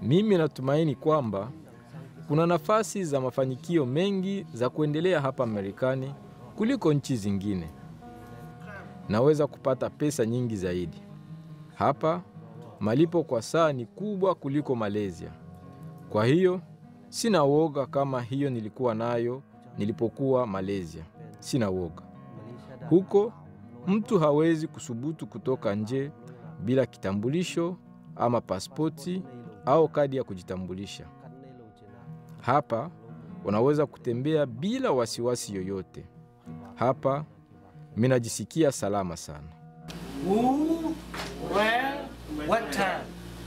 Mimi natumaini kwamba kuna nafasi za mafanikio mengi za kuendelea hapa Marekani kuliko nchi zingine. Naweza kupata pesa nyingi zaidi. Hapa malipo kwa saa ni kubwa kuliko Malaysia. Kwa hiyo sina woga kama hiyo nilikuwa nayo nilipokuwa Malaysia. Sina woga. Huko mtu hawezi kusubutu kutoka nje bila kitambulisho ama pasipoti au kadi ya kujitambulisha. Hapa unaweza kutembea bila wasiwasi yoyote. Hapa mimi najisikia salama sana. Who, where, what time?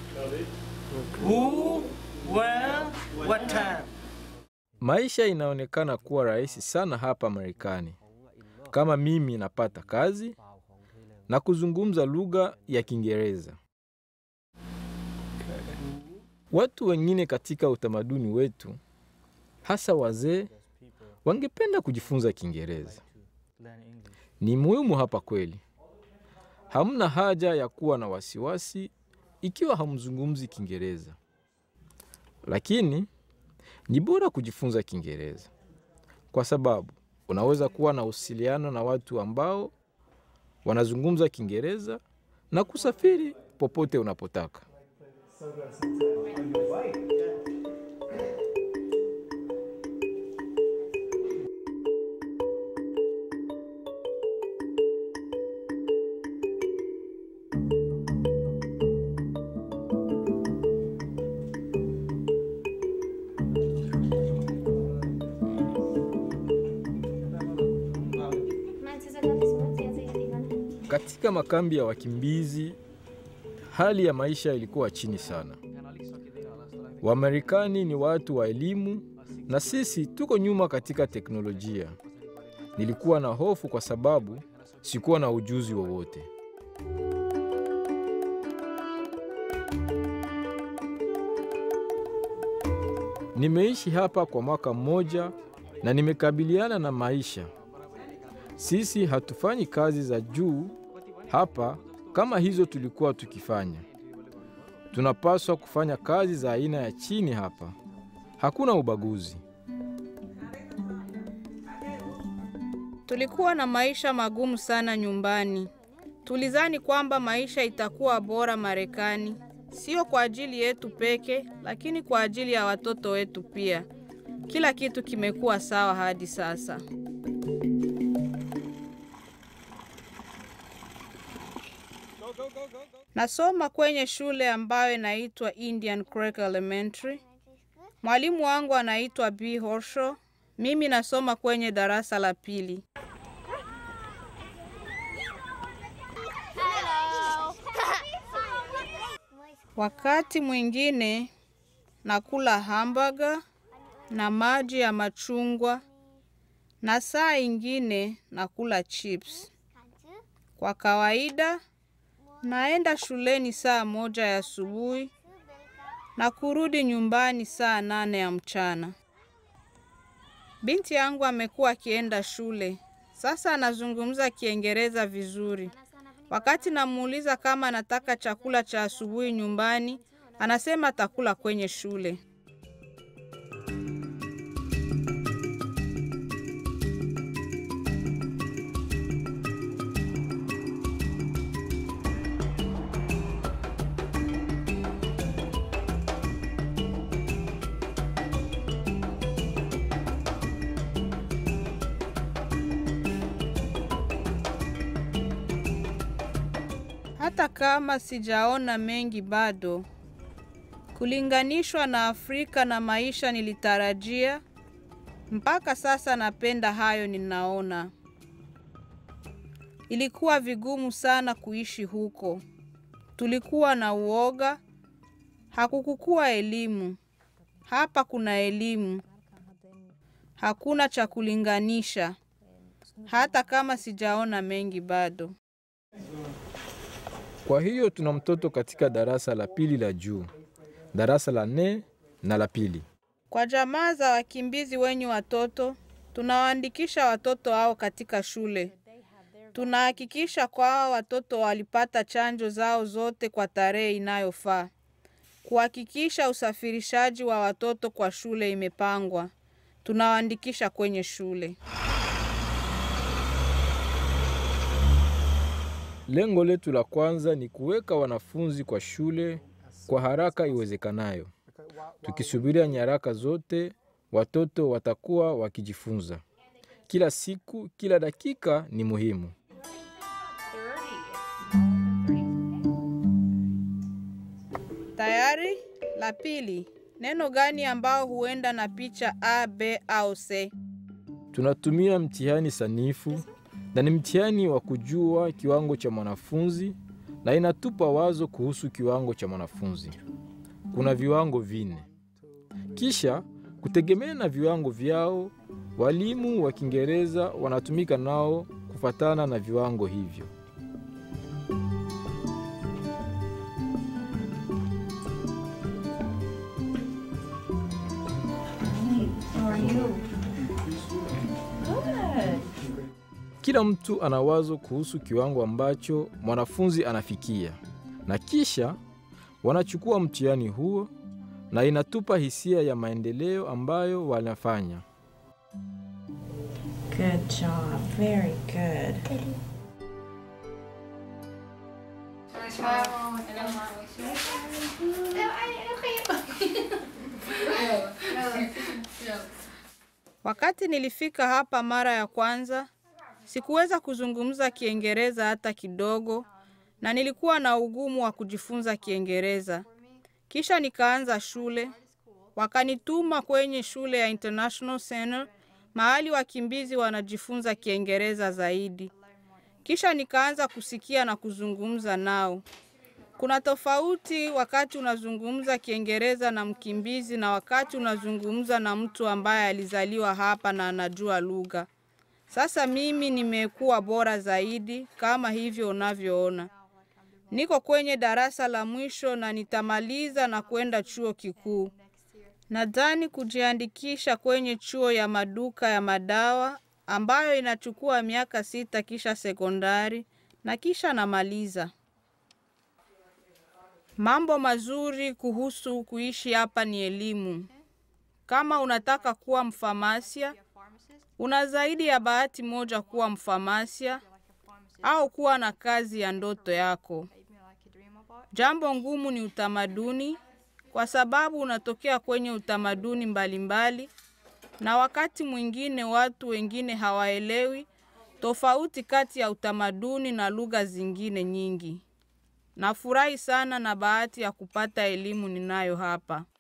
Who, where, what time? Maisha inaonekana kuwa rahisi sana hapa Marekani. Kama mimi napata kazi na kuzungumza lugha ya Kiingereza. Watu wengine katika utamaduni wetu, hasa wazee, wangependa kujifunza Kiingereza. Ni muhimu hapa kweli. Hamna haja ya kuwa na wasiwasi ikiwa hamzungumzi Kiingereza. Lakini ni bora kujifunza Kiingereza kwa sababu unaweza kuwa na usiliano na watu ambao wanazungumza Kiingereza na kusafiri popote unapotaka. Katika makambi ya wakimbizi, hali ya maisha ilikuwa chini sana. Wamarekani ni watu wa elimu na sisi tuko nyuma katika teknolojia. Nilikuwa na hofu kwa sababu sikuwa na ujuzi wowote. Nimeishi hapa kwa mwaka mmoja na nimekabiliana na maisha. Sisi hatufanyi kazi za juu hapa kama hizo tulikuwa tukifanya. Tunapaswa kufanya kazi za aina ya chini hapa. Hakuna ubaguzi. Tulikuwa na maisha magumu sana nyumbani. Tulizani kwamba maisha itakuwa bora Marekani, sio kwa ajili yetu peke, lakini kwa ajili ya watoto wetu pia. Kila kitu kimekuwa sawa hadi sasa. Nasoma kwenye shule ambayo inaitwa Indian Creek Elementary. Mwalimu wangu anaitwa B Horshaw. Mimi nasoma kwenye darasa la pili. Wakati mwingine nakula hamburger na maji ya machungwa na saa ingine nakula chips. Kwa kawaida naenda shuleni saa moja ya asubuhi na kurudi nyumbani saa nane ya mchana. Binti yangu amekuwa akienda shule. Sasa anazungumza Kiingereza vizuri. Wakati namuuliza kama anataka chakula cha asubuhi nyumbani, anasema atakula kwenye shule. Hata kama sijaona mengi bado, kulinganishwa na Afrika na maisha nilitarajia, mpaka sasa napenda hayo ninaona. Ilikuwa vigumu sana kuishi huko. Tulikuwa na uoga, hakukukuwa elimu. Hapa kuna elimu. Hakuna cha kulinganisha. Hata kama sijaona mengi bado. Kwa hiyo tuna mtoto katika darasa la pili la juu, darasa la nne na la pili. Kwa jamaa za wakimbizi wenye watoto, tunawaandikisha watoto hao katika shule. Tunahakikisha kwamba watoto walipata chanjo zao zote kwa tarehe inayofaa. Kuhakikisha usafirishaji wa watoto kwa shule imepangwa. Tunawaandikisha kwenye shule. Lengo letu la kwanza ni kuweka wanafunzi kwa shule kwa haraka iwezekanayo. Tukisubiria nyaraka zote, watoto watakuwa wakijifunza. Kila siku, kila dakika ni muhimu. Tayari? La pili, neno gani ambao huenda na picha A, B au C? Tunatumia mtihani sanifu na ni mtihani wa kujua kiwango cha mwanafunzi na inatupa wazo kuhusu kiwango cha mwanafunzi. Kuna viwango vinne. Kisha kutegemea na viwango vyao, walimu wa Kiingereza wanatumika nao kufatana na viwango hivyo. How are you? Good. Kila mtu ana wazo kuhusu kiwango ambacho mwanafunzi anafikia, na kisha wanachukua mtihani huo, na inatupa hisia ya maendeleo ambayo wanafanya. Good job. Very good. Wakati nilifika hapa mara ya kwanza, sikuweza kuzungumza Kiingereza hata kidogo, na nilikuwa na ugumu wa kujifunza Kiingereza. Kisha nikaanza shule, wakanituma kwenye shule ya International Center, mahali wakimbizi wanajifunza Kiingereza zaidi. Kisha nikaanza kusikia na kuzungumza nao. Kuna tofauti wakati unazungumza Kiingereza na mkimbizi na wakati unazungumza na mtu ambaye alizaliwa hapa na anajua lugha. Sasa mimi nimekuwa bora zaidi kama hivyo unavyoona. Niko kwenye darasa la mwisho na nitamaliza na kwenda chuo kikuu. Nadhani kujiandikisha kwenye chuo ya maduka ya madawa ambayo inachukua miaka sita kisha sekondari na kisha namaliza. Mambo mazuri kuhusu kuishi hapa ni elimu. Kama unataka kuwa mfamasia, una zaidi ya bahati moja kuwa mfamasia au kuwa na kazi ya ndoto yako. Jambo ngumu ni utamaduni, kwa sababu unatokea kwenye utamaduni mbalimbali, na wakati mwingine watu wengine hawaelewi tofauti kati ya utamaduni na lugha zingine nyingi. Nafurahi sana na bahati ya kupata elimu ninayo hapa.